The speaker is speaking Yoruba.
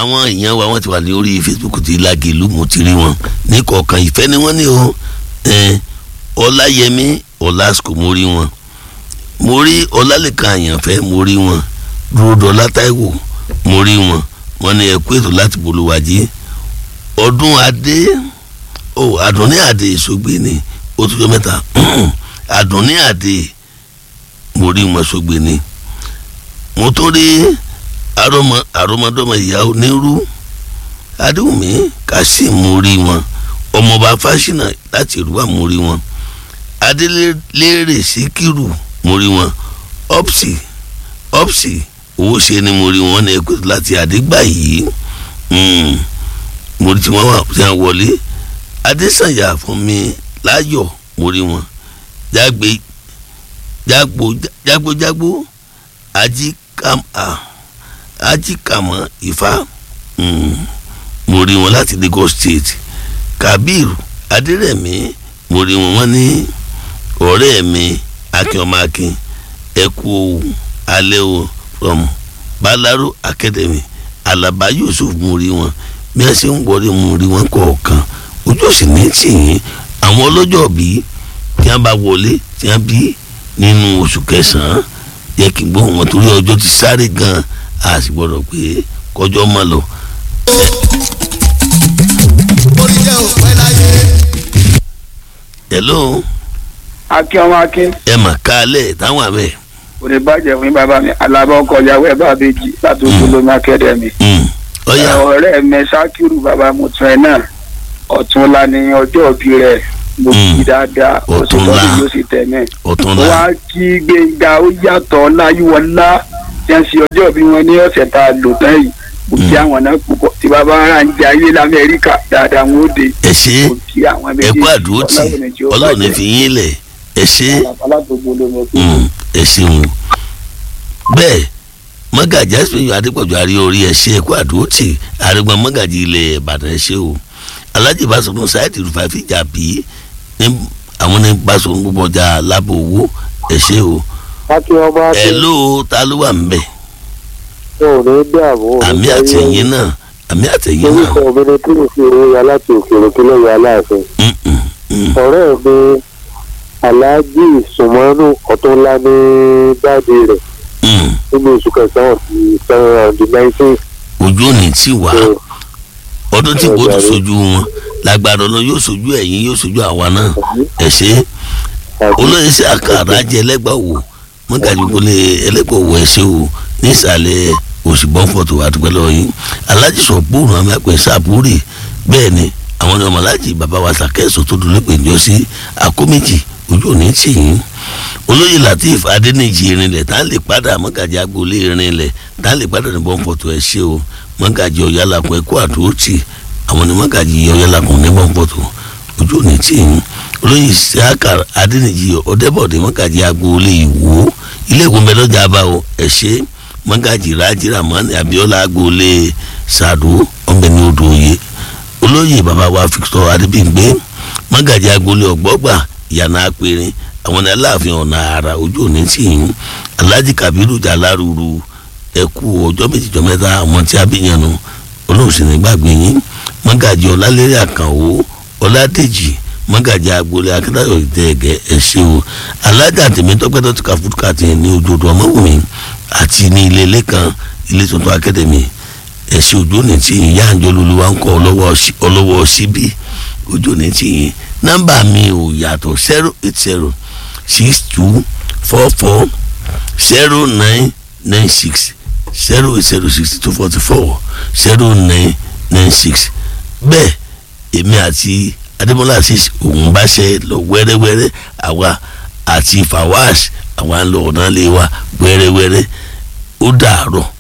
àwọn èèyàn wa wọ́n ti wà ní orí Facebook ti Lágẹ̀lú mo ti rí wọn ní kọ̀ọ̀kan ìfẹ́ ni wọ́n ní o ẹn, Ọláyẹmí Ọlásùkò mo rí wọn mo rí Ọlálẹ́kan Àyànfẹ́ mo rí wọn Dúródọlá Táíwò mo rí wọn wọ́n ní ẹ̀kú ètò láti bolówájí ọdún adé ó àdùnní àdé ìṣògbè ni ó tún jọ mẹ́ta àdùnní àdé mo rí wọn ṣògbè ni mo tún rí àrọmọ àrọmọdọ́mọ ìyá onírú adéwùmí kasim mo rí wọn ọmọọba fásinà láti ìrúwà mo rí wọn adélérè síkírù mo rí wọn opsi opsi owó ṣe ni mo rí wọn ní ẹkọ láti àdégbà yìí Mm. mo rí tí wọn wà tí wọn wọlé adésànyà fún mi láyọ̀ mo rí wọn jágbe jágbo jágbo jágbo ajíkàm ah ajíkàmọ́ ifá mm, mo rí wọn láti Lagos State Kabir Adérẹ̀mí mo rí wọn wọ́n ní ọ̀rẹ́ mi akínọmọakin ẹkú alẹ́ o from Balaro Academy Alaba Yusuf mo rí wọn bí wọ́n ṣe ń wọlé mo rí wọn kọ̀ọ̀kan ojú òsì ní tì yín àwọn ọlọ́jọ́ bí tí wọ́n bá wọlé tí wọ́n bí nínú oṣù kẹsàn-án yẹ kí n gbọ́ wọn torí ọjọ́ ti sáré gan-an a sì gbọ́dọ̀ pé kọjọ́ mọ́ lọ. orí jẹ́ òpẹ́ láyé. hello akin ọmọ akin ẹ mà kálẹ̀ táwọn àmẹ́ kò ní bàjẹ́ fún bàbá mi alábọ̀ ọkọ̀ ìyàwó ẹ̀ bá bèjì láti olómi akẹ́dẹ̀mí. ọ̀yà ọ̀rẹ́ mi ṣákìrù bàbá mùtún ẹ̀ náà ọ̀túnla ni ọjọ́ òbí rẹ̀ mo Mm. kí dáadáa oṣù Ọ̀túnla. tọ́jú yóò sì tẹ̀mẹ́. ọ̀túnla wá kí gbẹ̀ngà ó yàtọ̀ láyíwọlá tí wọ́n ṣe ọjọ́ òbí wọn ní ọ̀sẹ̀ tá a lò tán yìí mo kí àwọn náà púpọ̀ tí bàbá ara ń jẹ ayé lamẹ́ríkà dáadáa wọn ó de ẹ ṣe mo kí àwọn ẹ kú àdúró tì ọlọ́run ní fi yín lẹ̀ ẹ ṣe aládùúgbò ló mọ̀ pé Mm, ẹ ṣeun bẹ́ẹ̀ mọ́gàjì àṣeyọ adépọ̀jù àrí orí ẹ ṣe ẹ kú àdúró tì àrẹ̀gbọ́n mọ́gàjì ilẹ̀ ìbàdàn ẹ ṣe o alájì Báṣọ̀run sáìtì rúfà fìjà bí ní àwọn ní Báṣọ̀run gbogbo ọjà lábò owó ẹ ṣe o akin ọmọ ẹ akin ló ta ló wà ń bẹ̀ ò ní dààmú ò ní àmì sáyé àtẹ̀yìn náà àmì àtẹ̀yìn náà orúkọ mi ni kí n fi owó ya láti òkèèrè kí lóye aláàfin Mm, mm, mm. ọ̀rẹ́ mi aláàjì sùmọ́nù ọ̀túnlá ní dáàdi rẹ̀ Mm. nínú oṣù kẹsàn-án ti seven hundred nineteen ojú òní tí wà ọdún tí gbòdò sojú wọn lágbára ọlọ yóò sojú ẹ̀yin yóò sojú àwa náà ẹ ṣe olóyè sí àkàrà jẹ ẹlẹgbàwò mọgàjú kọlẹ ẹlẹgbàwò ẹ ṣe o nísàlẹ̀ òṣìbọn fọtò àdúgbẹlẹ yìí alájì sọ bóòrùn àmì àpè sàbúrì bẹ́ẹ̀ ni àwọn ọmọ alájì bàbá wa sàkẹsọ tó dùn nípe ìjọ sí àkóméjì ojú òní tì yín olóyè latif adẹnìjì irinlẹ tá a lè padà mọgàjì agboolé irinlẹ tá a lè padà ní bọ́ǹfọ̀tò ẹ ṣe o mọgàjì ọ̀yálàkùn ẹ̀kọ́ àdúrótì àwọn ní mọgàjì ọ̀yálàkùn ní bọ́ǹfọ̀tò ojú òní tì yín olóyè sàkà adẹnìjì ọ̀dẹ́bọ̀dé mọgàjì agboolé ìwò ilé ìwò mẹlọ́jà bá o ẹ ṣe mọgàjì rájì ramani abiola agboolé sàdó ọ̀gbẹ́ni odò òye olóyè bàbá wa Victor adébíyìngbé mọgàjì agboolé ọgbọgba ìyànà apẹrin àwọn ní aláàfin ọ̀nà àrà ojú òní tì yín alhaji kabiru jaláruru ẹkú ọjọ́ méjìjọ́ mẹ́ta àwọn tí a bí yẹn nu olóòsì ní gbàgbé yín mọ́gàjì ọlálẹ́rẹ́ àkànwó ọládèjì mọ́gàjì agboolé akíntayọ̀ ìtẹ̀gẹ́ ẹ̀ṣẹ́ o alájà tèmítọ́pẹ́tọ́ ti ka fúdùkà tì ní ojoojú ọmọwùmí àti ní ilé ilé kan ilé tuntun akademi ẹ̀ṣẹ́ ojú òní tì yín yáàjọ́ lulúwa ń kọ́ ọlọ́wọ́ síbí ojú òní tì yín nọ́mbà mi ò yàtọ̀ zero eight zero six two four four zero nine nine six zero zero sixty two forty four zero nine nine six bẹ́ẹ̀ èmi àti adébọ́lá àṣìṣe òun bá ṣe lọ wẹ́rẹ́wẹ́rẹ́ àwa àti fawash àwa ń lọ ọ̀nà lé wa wẹ́rẹ́wẹ́rẹ́ ó dàárọ̀.